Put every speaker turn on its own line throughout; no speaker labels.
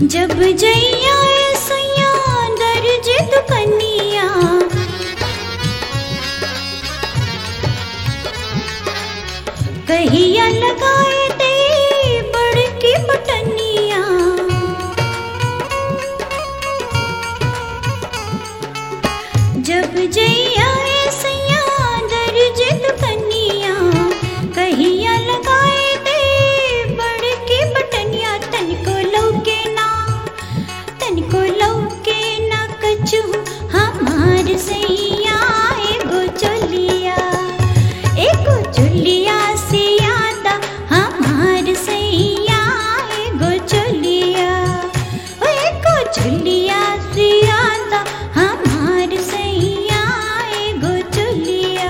जब जैया सैया दर्ज दुकनिया कहिया लगाए दे बड़की बटनिया जब जैया सैया दर्ज दुकनिया कहिया लगाए दे बड़की बटनिया तनिको लौके ना तनिको लौके ना कछु हमार सैया एगो चोलिया एगो चोलिया से यादा हमार सैया एगो चोलिया ओ एगो चोलिया से यादा हमार सैया एगो चोलिया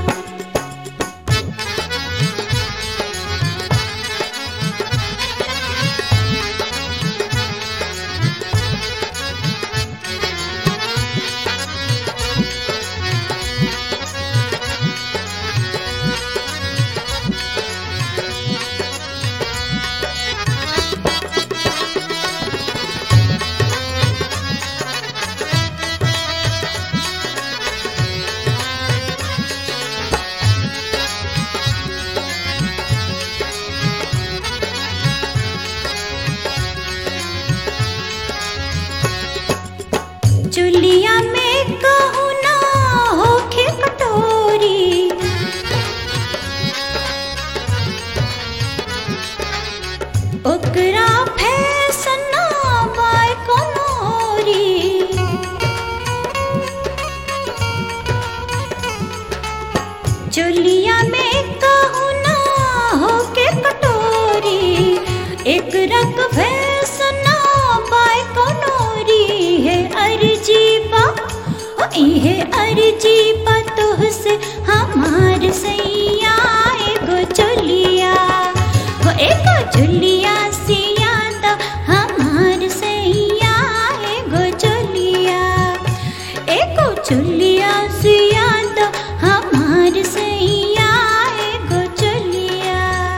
चुलिया में कहू ना होखे कटोरी ओकरा फैसना बाय कमोरी चुलिया में कहू ना होके कटोरी एक रक फैसना बाय कनोरी है अर्जी बा ओ इहे अर्जी बा तुहसे हमार सैया एगो चुलिया वो एगो चुलिया से याद हमार सैया एगो चुलिया एगो चुलिया से याद हमार सैया एगो चुलिया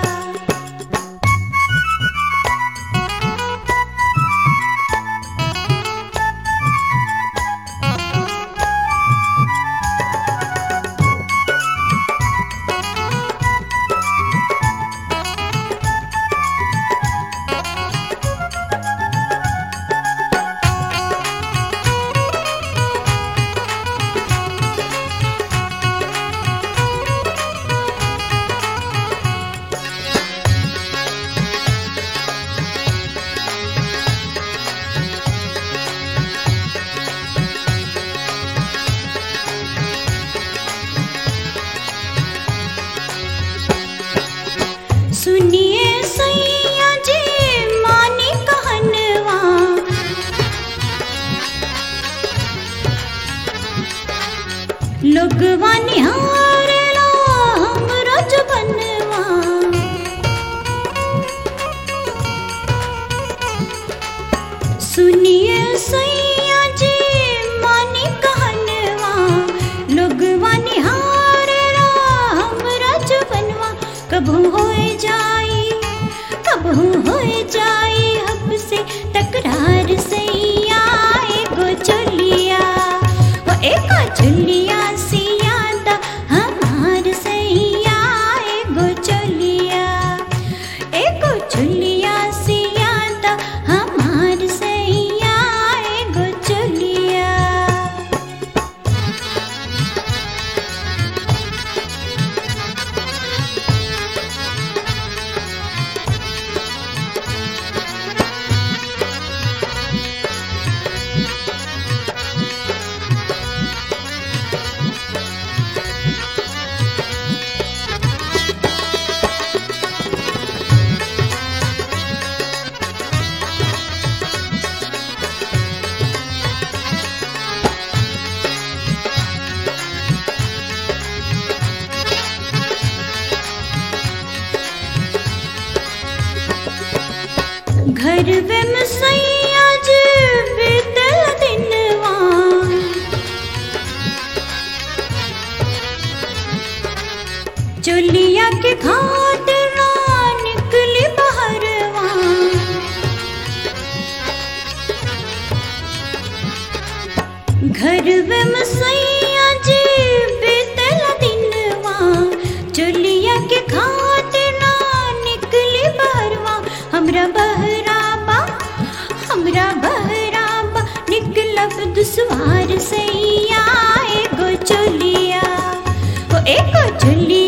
सुनिए सैया जी मानी कहनवा लोगवा निहारेला हमरो जुबनवा सुनिए सैया जी मानी कहनवा लोगवा निहारेला हमरा जुबनवा कभू होए जाई कभू होए जाई हमसे तकरार सैया एगो चुलिया वो एगो चुलिया से याद हमार सैया एगो चुलिया एगो चुलिया से याद हमार सैया एगो चुलिया घर में सैया जी बीतल दिनवा चुलिया के खातिर ना निकली बहरवा के खातिर ना निकली बहरवा हमरा बहराबा हमरा बहराबा निकलब दुसवार सैया एगो चोलिया ओ एगो चोलिया